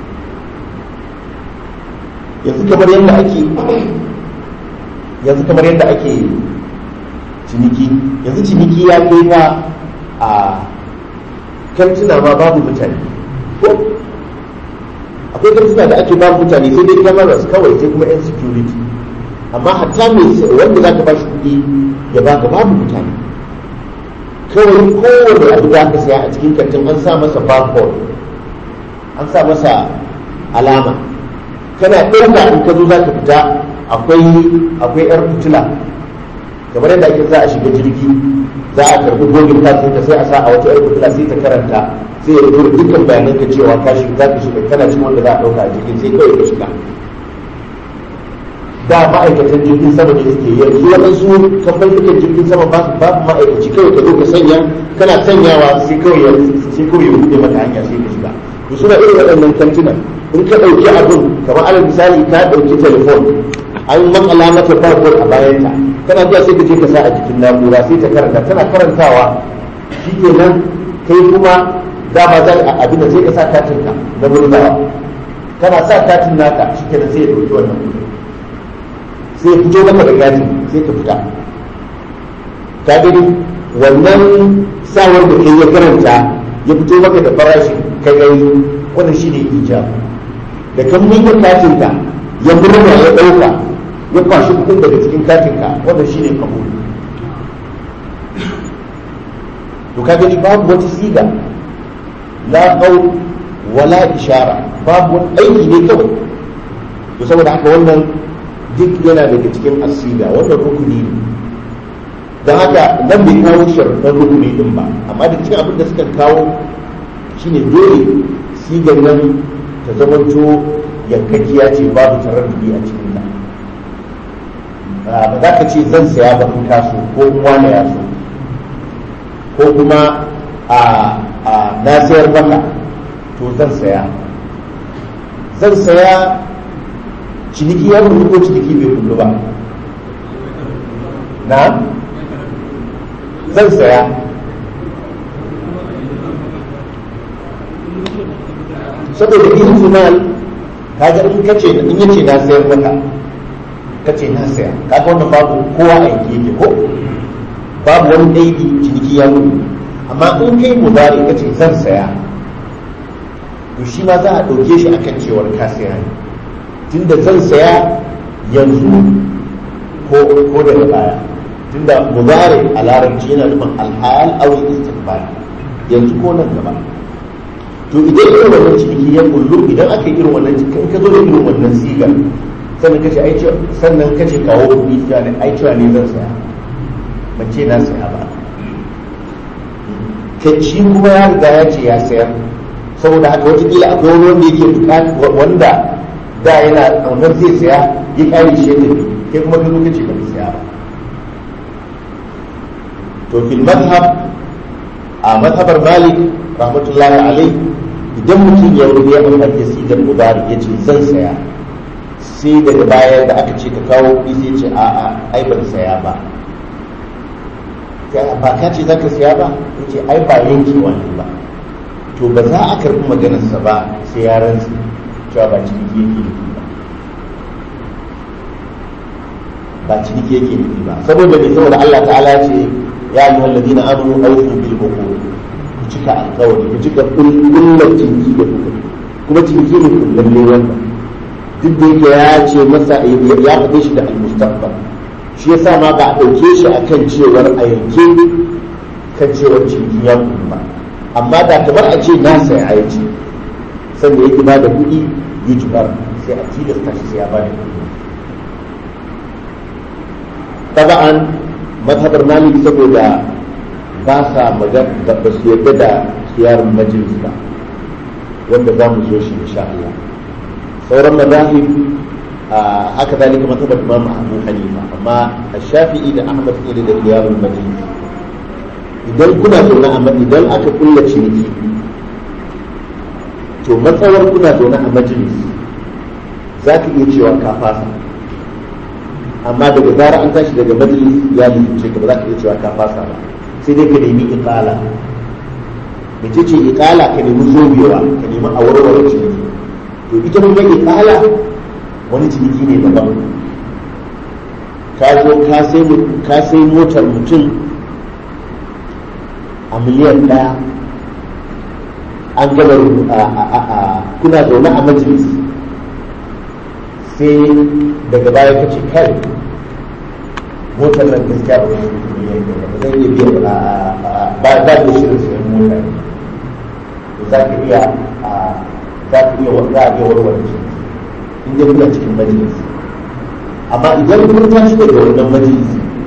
yanzu kamar yadda ake yanzu kamar yadda ake ciniki yanzu ciniki ya kai ma a kantuna ma babu mutane ko akwai kantuna da ake babu mutane sai dai cameras kawai sai kuma yan security amma hatta mai wanda za ka ba shi kuɗi ya baka babu mutane kawai kowane abu da aka saya a cikin kantin an sa masa barcode an sa masa alama kana ɗauka in ka zo za ka fita akwai akwai yar fitila kamar yadda ake za a shiga jirgi za a karbi gogin katin ka sai a sa a wata yar fitila sai ta karanta sai ya rubuta dukkan bayanan ka cewa ka shiga za ka shiga kana cikin wanda za a dauka a jirgin sai kawai ka shiga da ma'aikatan jirgin sama ne suke yanzu waɗansu kamfanin jirgin sama ba su babu ma'aikaci kawai ka zo ka sanya kana sanyawa sai kawai ya sai kawai ya buɗe maka hanya sai ka shiga to suna irin waɗannan kantinan in ka ɗauki abin kamar alal misali ka ɗauki telefon an makala mata barcode a bayanta kana zuwa sai ka je ka sa a jikin na'ura sai ta karanta tana karantawa shikenan kai kuma dama za a abin da sai ka sa katin ka na murnawa kana sa katin naka shikenan sai ya ɗauki wannan kuɗi sai ya fito maka da katin sai ka fita ka gani wannan sawar da kai ya karanta ya fito maka da farashin kai gani wannan shine ijab da kan miƙa katin ka ya murna ya ɗauka ya kwashi kuɗin daga cikin katinka wanda shine kabul to ka gani babu wata siga la qaul wala ishara babu wani aiki ne kawai to saboda haka wannan duk yana daga cikin asiga wannan rukuni ne don haka nan bai kawo sharɗan rukuni din ba amma da cikin abin da suka kawo shine dole sigar nan ta zamanto yankakiya ce babu taraddudi a cikin ta ba za ka ce zan saya ba in kaso ko wani ya so ko kuma a na sayar maka to zan saya zan saya ciniki ya kullu ko ciniki bai kullu ba na zan saya saboda ihtimal kaga in kace in yace na sayar maka ka ce na saya kaga wannan babu kowa a yanke yake ko babu wani daidi ciniki ya mutu amma in kai mudari ka ce zan saya to shi ma za a ɗauke shi akan cewar ka saya ne tunda zan saya yanzu ko ko daga baya tunda mudari a larabci yana nufin alhal aw istiqbal yanzu ko nan gaba to idan irin wannan ciniki ya kullu idan aka yi irin wannan cikin ka zo da irin wannan sigar sannan kace ai sannan kace kawo kuɗi ta ne ai cewa ne zan saya ban ce na saya ba kai shi kuma ya riga ya ce ya sayar saboda haka wataƙila akwai wani wanda yake buƙata wanda da yana ƙaunar zai saya ya ƙari shi ya tafi kai kuma ka zo kace ba ka saya ba to fil madhhab a madhabar malik rahmatullahi alai idan mutum ya rubuta ya amfani da sigar mudari ya ce zan saya sai daga baya da aka ce ka kawo kuɗi sai ce a'a ai ban saya ba ba ka ce za ka saya ba ya ce ai ba yankewa ne ba to ba za a karɓi maganarsa ba sai ya rantsa cewa ba ciniki yake nufi ba ba ciniki yake nufi ba saboda mai saboda Allah ta'ala ce ya yi wallazi na amuru aufu bil bukur ku cika alkawari ku cika kullar ciniki da kuka kuma ciniki ne kullalle wannan duk da yake ya ce masa ya faɗe shi da almustaqbal shi yasa ma ba a ɗauke shi akan cewar a yanke kan cewar ciniki ya ba amma da kamar a ce na saya a yace sanda yake ba da kuɗi yujibar sai a tilasta shi sai ya ba da kuɗi taba'an mazhabar malik saboda ba sa magana ba su yarda da siyarin majalis ba wanda za mu zo shi insha Allah sauran mazahib haka zalika mazhabar imam abu hanifa amma shafi'i da ahmad ne da siyarin majalis idan kuna zaune a idan aka kulla ciniki to matsawar kuna zaune a majalis za ka iya cewa ka fasa amma daga zara an tashi daga majalis ya lalace ka ba za ka iya cewa ka fasa ba sai dai ka nemi iqala mace ce iqala ka nemi zobewa ka nemi a warware ciniki to ita kuma iqala wani ciniki ne daban ka zo ka sai motar mutum a miliyan ɗaya an gaba kuna zaune a majalis sai daga baya ka ce kai motar nan gaskiya ba zai zai iya biya ba ba da shirin sayan mota ne za ka iya za ka iya za a iya warware shi in dai kuna cikin majalis amma idan kun tashi daga wannan majalis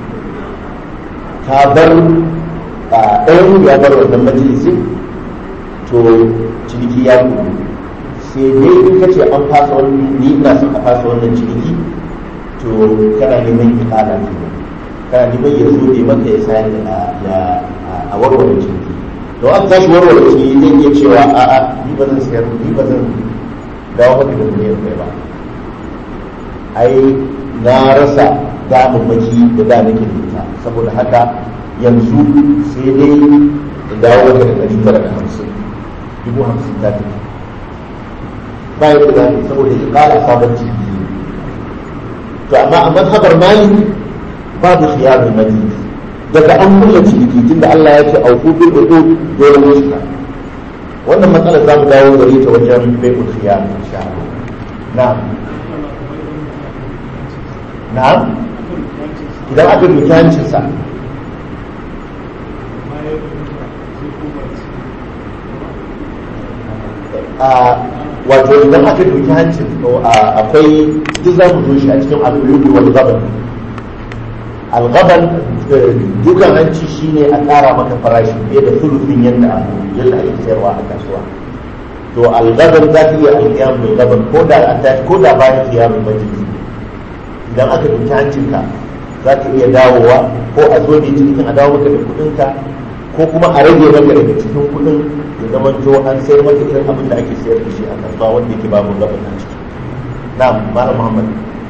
ka bar ɗayan ya bar wannan majalisin to ciniki ya kuma sai dai in ka ce an fasa wani ni ina son a fasa wannan ciniki to kana neman ikala ne kana neman ya zo ne maka ya sayar da ya a warware ciniki to an tashi warware ciniki zai iya cewa a a ni ba zan sayar ni ba zan dawo maka da miliyan kai ba ai na rasa damammaki da da nake da ita saboda haka yanzu sai dai in dawo maka da ɗari tara da hamsin dubu hamsin ta tafi ba yadda za ka saboda ya ƙara sabon ciniki to amma a mazhabar malik babu khiyarul majlis daga an kulla ciniki tunda Allah ya ce auku bil uqud dole ne shi wannan matsalar za mu dawo gare ta wajen bai'ul khiyar insha Allah na'am na'am idan aka duki hancinsa wato idan aka duki hancin akwai duk za mu zo shi a cikin al'ulubi wal gaban al-gaban dukan hanci shine a ƙara maka farashi fiye da sulufin yadda yadda ake sayarwa a kasuwa to al-gaban za ta iya alƙiyam bil gaban ko da ko da bayan kiyamun majalisi idan aka duki hancinka za ka iya dawowa ko a zo ne cikin a dawo maka da kuɗinka ko kuma a rage maka daga cikin kuɗin ya zama to an sayar maka irin abin da ake sayar da shi a kasuwa wanda yake babu gaban nan ciki na malam muhammad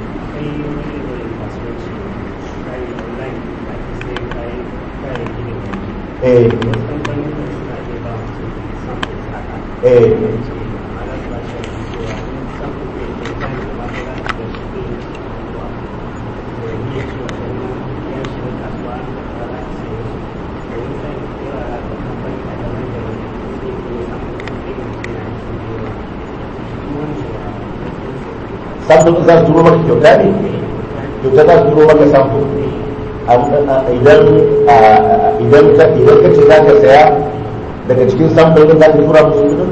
eh eh samfur za su turo maka kyauta ne kyauta za su turo maka samfur idan idan ka idan ka ce za ka saya daga cikin samfur din za ka tura musu kudin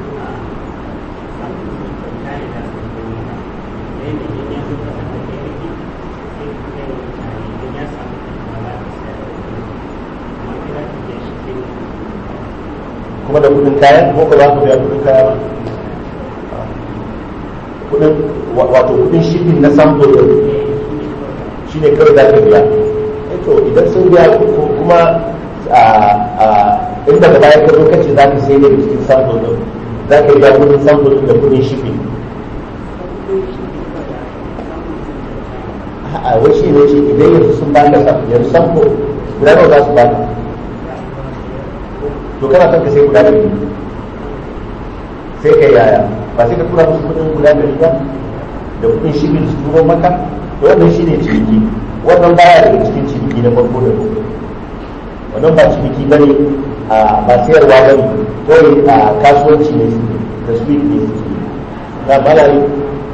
kuma da kudin kayan ko ka za ka biya kudin kaya ba kudin wato kudin shipping na sample din shi ne kawai za ka biya to idan sun biya kuma inda da bayan ka zo kace za ka sai da cikin sample din za ka biya kudin sample din da kudin shipping a wai shi ne ce idan yanzu sun baka yanzu sample guda nawa za su baka to kana son ka sai guda ɗari sai ka yaya ba sai ka tura musu kuɗin guda ɗari ba da kuɗin shirin su turo maka to wannan shi ne ciniki wannan baya daga cikin ciniki na farko da farko wannan ba ciniki bane a ba sayarwa bane kawai a kasuwanci ne suke da su ne suke na malayi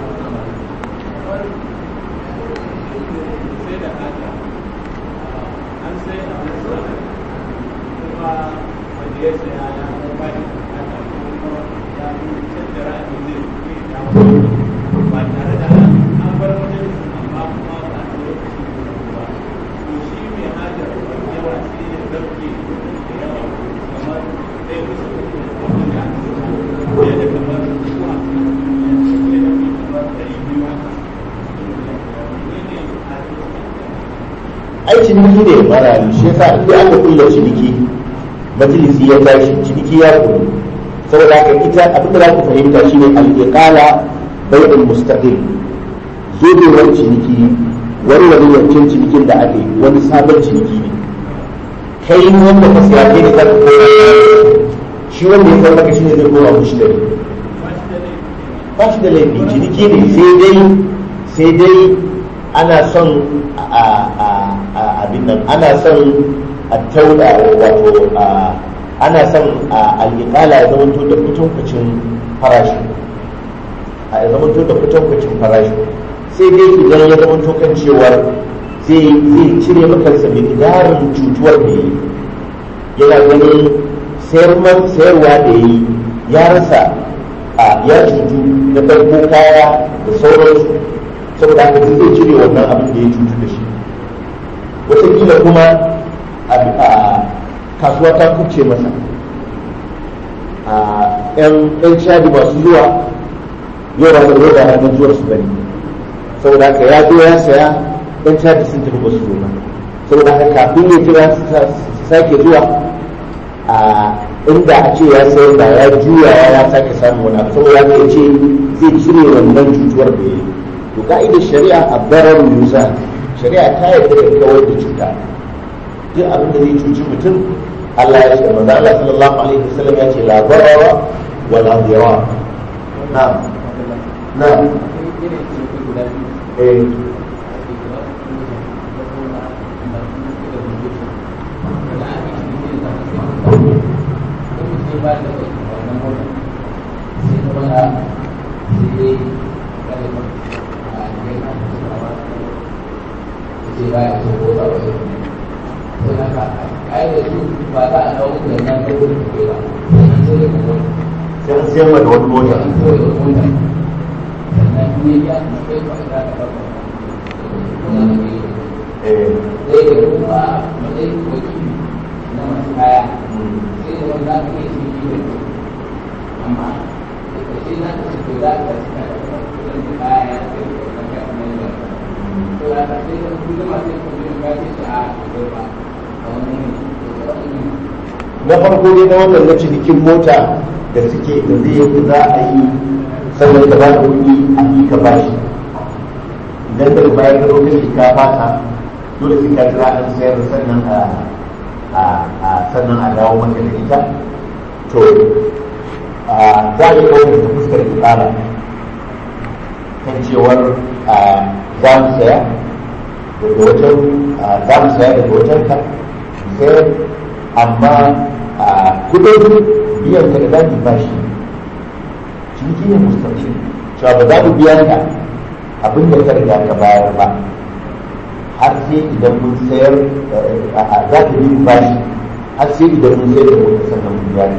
ai ciniki ne mara shi yasa in dai aka kulla ciniki majalisi ya tashi ciniki ya kullu saboda haka ita abin da za ku fahimta shine al-iqala bai'ul mustaqil zubewar ciniki wani wani yankin cinikin da ake wani sabon ciniki ne kai wanda ka siya kai ne za ka kora shi wanda ya sarrafa shi ne zai kora mushi da ba shi da laifi ciniki ne sai dai sai dai ana son abin nan ana son a tauda wato ana son al'iƙala ya zamanto da kucin farashi a ya zamanto da kucin farashi sai dai idan ya zamanto kan cewar zai cire makarsa miqdarin cutuwar da yi yana ganin sayarwa da yi ya rasa ya cutu na farko kaya da sauransu saboda haka zai cire wannan abin da ya cutu da shi wataƙila kuma a kasuwa ta kuce masa a yan shadi masu zuwa yau ba zai da ranar zuwar su bane saboda haka ya zo ya saya yan shadi sun tafi ba su zo ba saboda haka kafin ya jira su sake zuwa a inda a ce ya sayar da ya juya ya sake samun wani abu saboda haka ya ce zai cire wannan cutuwar da ya yi to ka'idar shari'a a barar yusa shari'a ta yarda da kawar da cuta duk abin da zai cuci mutum Allah ya ce manzo Allah sallallahu alaihi wasallam ya ce la darara wa la dirar na'am na'am eh baya so ko ba wai to haka ai da su ba za a dawo da nan da gurin ke ba sai da kuma sai an sayar da wani mota an so da mota sannan ne ya kuma kai ba za ka ba kuma ne eh sai da kuma matsayin wakili na masu kaya sai da wanda aka yi shi ne amma da kashe na ka ce za ka cika da kudin kaya ya sai da wannan ka kuma yi to da ka sai da kudin masu yin kudin ka ce shi a kudin ba a wani ne na farko dai na wannan na cinikin mota da suke da zai yi za a yi sannan ka ba da kuɗi a yi ka ba shi idan daga baya ka ɗauka shi ka fasa dole sai ka jira an sayar sannan a a sannan a dawo maka da ita to za a yi ɗaukar ta fuskar ibada kan cewar za mu saya daga wajen za mu saya daga wajen ka sayar amma kudin biyan ka da zamu ba shi ciniki ne mustaqim cewa ba za mu biya ka abin da ka riga ka bayar ba har sai idan mun sayar za ta yi bashi har sai idan mun sayar da mota sannan mun biya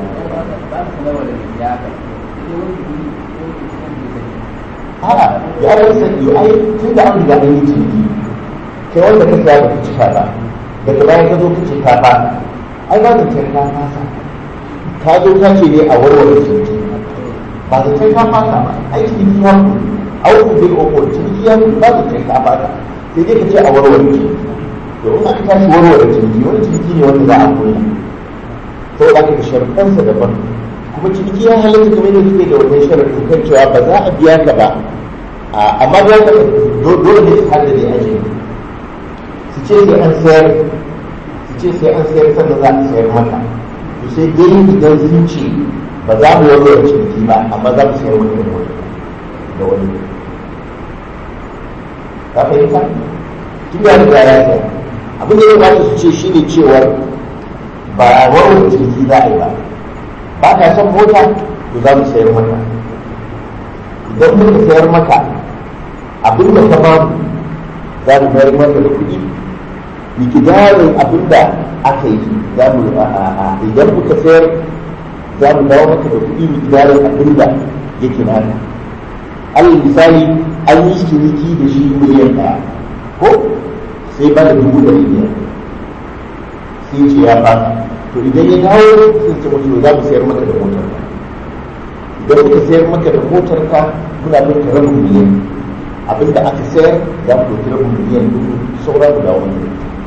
a'a ya yi sani ai tun da an riga an yi ciniki kai wanda ka saya baka cika ba daga bayan ka zo ka ce ka ba ai ba da kai ka fasa ka zo ka ce ne a warware ciniki ba da kai ka fasa ba ai ciniki ya ku auku bil uqul ciniki ya ku ba da kai ka fasa sai dai ka ce a warware ciniki to in aka tashi warware ciniki wani ciniki ne wanda za a kulla sai da ka sharɗansa daban kuma ciniki ya halatta kamar da suke da wannan sharaɗin kan cewa ba za a biya ka ba amma za ka dole ne su hada da aji su ce sai an sayar su ce sai an sayar sannan za a sayar maka to sai dai idan sun ce ba za mu wani da ciniki ba amma za mu sayar maka da wani da wani ka fahimta tun da riga ya sayar abin da ya ba su ce shine cewar ba wani ciniki za a yi ba ba ka son mota to za mu sayar maka idan muka sayar maka abin da ka ba mu za mu bayar maka da kuɗi mikidarin abin da aka yi za mu idan muka sayar za mu dawo maka da kuɗi mikidarin abin da yake naka alal misali an yi ciniki da shi miliyan ɗaya ko sai ba da dubu ɗari biyar sai ce ya fasa to idan ya dawo sai ce mutu za mu sayar maka da motar ka idan muka sayar maka da motar ka muna bin ka rabin miliyan abin da aka sayar za mu ɗauki rabin miliyan dubu saura mu dawo mana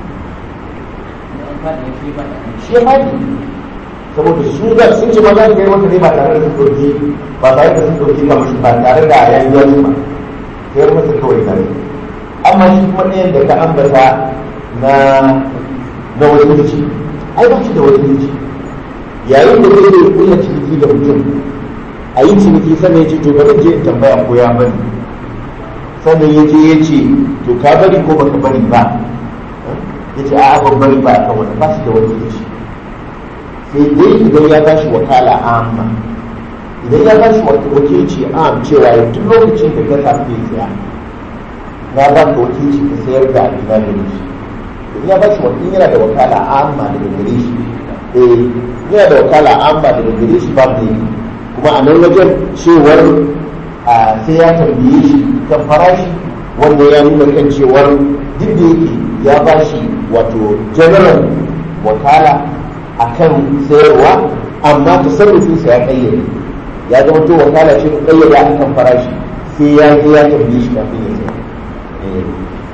shi ya faɗi saboda su da sun ce ma za su kai maka ne ba tare da sun ɗauki ba tare da sun ɗauki kamar shi ba tare da ya yi wani ba sayar masa kawai tare amma shi kuma ɗayan da ka ambata na na wakilci ai ba shi da wakilci yayin da zai yi kulla ciniki da mutum a yi ciniki sannan ya ce to bari je in tambaya ko ya bari sannan ya je ya ce to ka bari ko baka bari ba ya ce a'a ban bari ba kan wani ba shi da wakilci sai dai idan ya ba shi wakala amma idan ya ba shi wakilci am cewa ya tun lokacin da ka samu ya saya na ba ka wakilci ka sayar da abin da shi ya ba shi wakil yana da wakala amma daga gare shi eh yana da wakala amma daga gare shi ba da kuma a nan wajen cewar a sai ya tambaye shi kan farashi wanda ya nuna kan cewar duk da yake ya ba shi wato general wakala a kan sayarwa amma tasarrufinsa ya kayyade ya zama to wakala ce kayyade a kan farashi sai ya je ya tambaye shi kafin ya sayar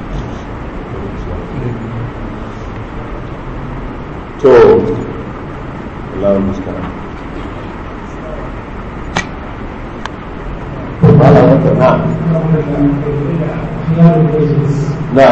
to Allahun muskara wala wata na na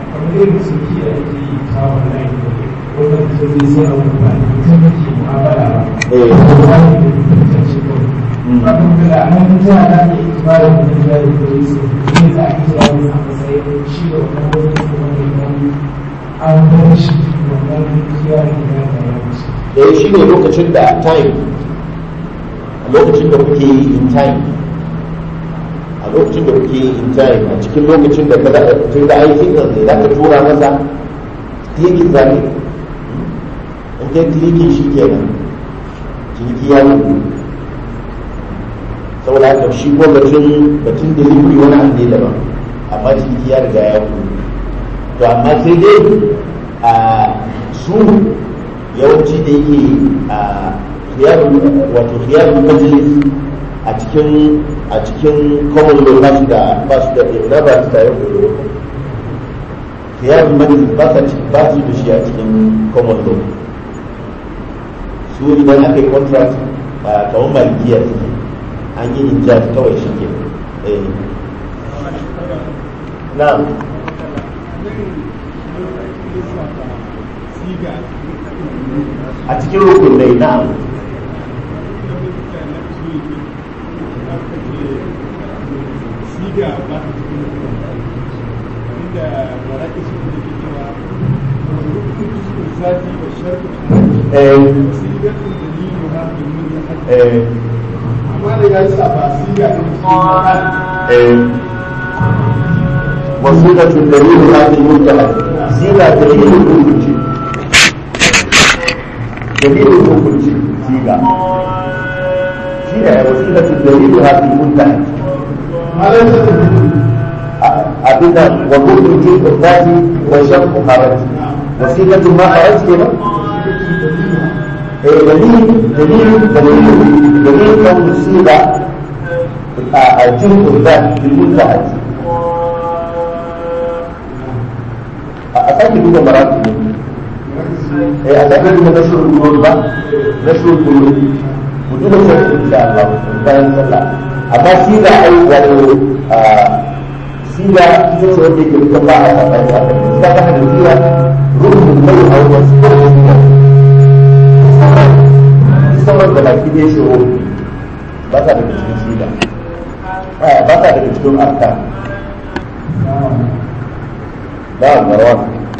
an bar shi wannan kiyaye da da shi ne lokacin da time a lokacin da kuke yi in time a lokacin da kuke yi in time a cikin lokacin da kada tun da aikin nan ne za ka tura masa klikin za ne in kai klikin shi kenan ciniki ya mutu saboda haka shi ko batun batun delivery wani abu ne daban amma ciniki ya riga ya mutu to amma sai dai a su yawanci da yake a khiyarun wato khiyarun majalis a cikin a cikin common law ba su da ba su da na ba su da yau da khiyarun majalis ba su ba su da shi a cikin common law su idan aka yi contract kamar malikiya suke an yi injaz kawai shi ke na'am a cikin rukunai na'am amma da ya sa ba siga ne وصيغة الدليل هذه المنتهى صيغة دليل الحكم دليل الحكم صيغة صيغة وصيغة الدليل هذه المنتهى أبدا وكل جزء الذات وشق خرج وصيغة ما خرج كده دليل دليل دليل دليل كون الصيغة الجزء الذات بالمنتهى أسألك دوبا مراتب إيه أسألك دوبا نشر القلوب بقى نشر القلوب ودون شرط إن شاء الله bayan sallah amma siga ai wato siga ita ce wanda yake duka ba a sabani a kan siga ba da siga rukun mai a wajen siga sauran da baki ne shi ba sa daga cikin siga ba sa daga cikin arkan نعم مروان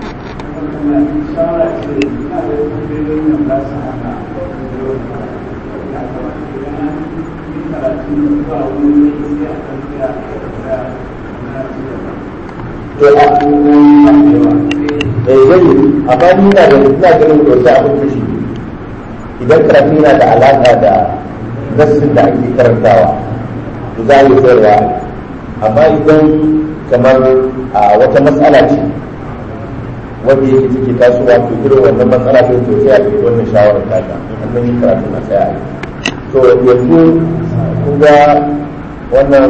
eh gani amma ni na da ina ganin da wata abin kashi idan karatu yana da alaƙa da nassin da ake karantawa to za a yi sayarwa amma idan kamar a wata matsala ce wanda yake take tasowa to irin wannan matsala ce to sai a ɗauki wannan shawarar taka in an yi karatu na sai a yi to yanzu kun ga wannan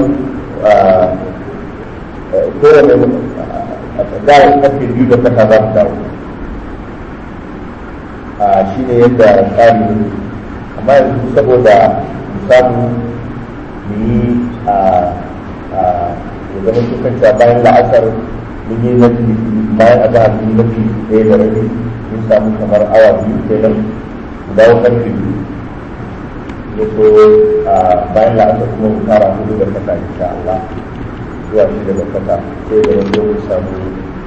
kowane da karfe biyu da kasa za mu dawo a shi ne yadda tsari ne amma yanzu saboda mu samu mu yi a ya zama tukanta bayan la'asar mun yi nafi bayan a zahar mun yi nafi ɗaya da rabi mun samu kamar awa biyu kenan mu dawo karfe biyu ya so bayan la'asar kuma mu kara hudu da kasa insha Allah zuwa shi da kasa sai da wanda mun samu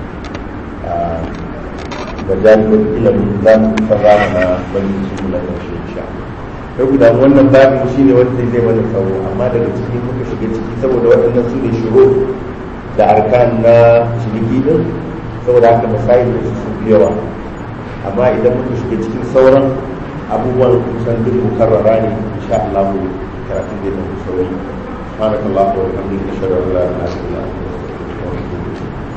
da jami'in ilimin za mu sarrafa na wani su na ƙarshe insha Allah sai guda wannan babin shi ne wanda zai mana tsawo amma daga ciki muka shiga ciki saboda waɗannan su ne shiro da arkan na ciniki din saboda haka masayin da su fi yawa amma idan muka shiga cikin sauran abubuwan kusan duk mukarrara ne insha Allah mu karatu zai da sauri سبحانك اللهم وبحمدك اشهد ان لا اله الا انت استغفرك واتوب اليك